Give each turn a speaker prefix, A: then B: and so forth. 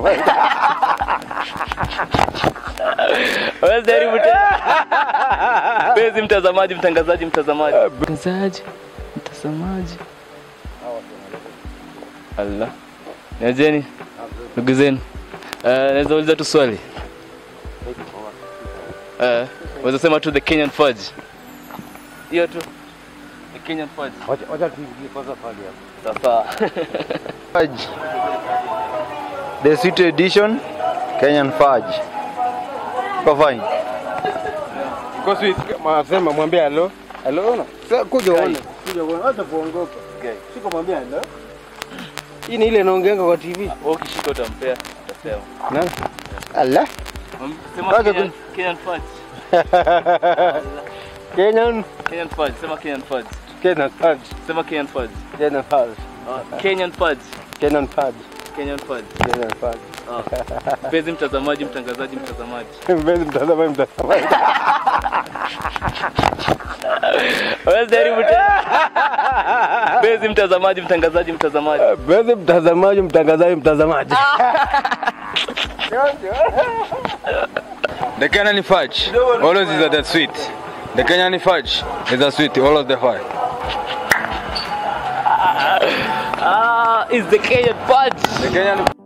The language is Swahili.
A: mtazamaji.
B: Wewe jaribu tena. Mpenzi mtazamaji, mtangazaji, mtazamaji. Mtangazaji, mtazamaji. Allah. Niajeni. Ndugu zenu. Eh, naweza uliza tu swali. Eh, waweza sema tu the Kenyan fudge. Hiyo tu. The Kenyan fudge.
A: Wacha wacha tuingie kwanza pale hapo.
B: Sawa.
C: Fudge. The sweet edition Kenyan fudge. Kwa fine.
A: Kwa sweet masema mwambie hello. Hello ona. Sasa kuja uone. Kuja uone. Hata kuongopa.
B: Okay.
A: Siko mwambie hello. Hii ni ile inaongeanga kwa TV.
B: Wewe ukishika utampea, utasema.
A: Nani? Allah.
B: Sema
A: Okay,
B: Kenyan, Kenyan fudge.
A: Kenyan
B: Kenyan fudge. Sema Kenyan fudge.
A: Kenyan fudge.
B: Sema Kenyan fudge.
A: Kenyan fudge.
B: Oh, Kenyan fudge.
A: Kenyan fudge.
B: Kenyan fudge.
A: Kenyan fudge.
B: Oh. Mpenzi mtazamaji, mtangazaji, mtazamaji.
A: Mpenzi mtazamaji mtazamaji.
B: Wewe jaribu tena. Mpenzi mtazamaji, mtangazaji, mtazamaji.
A: Mpenzi mtazamaji mtangazaji mtazamaji.
D: The Kenyan fudge always is the sweet. The Kenyan fudge is the sweet, always the fudge.
B: Ah, is the Kenyan fudge.
D: The Kenyan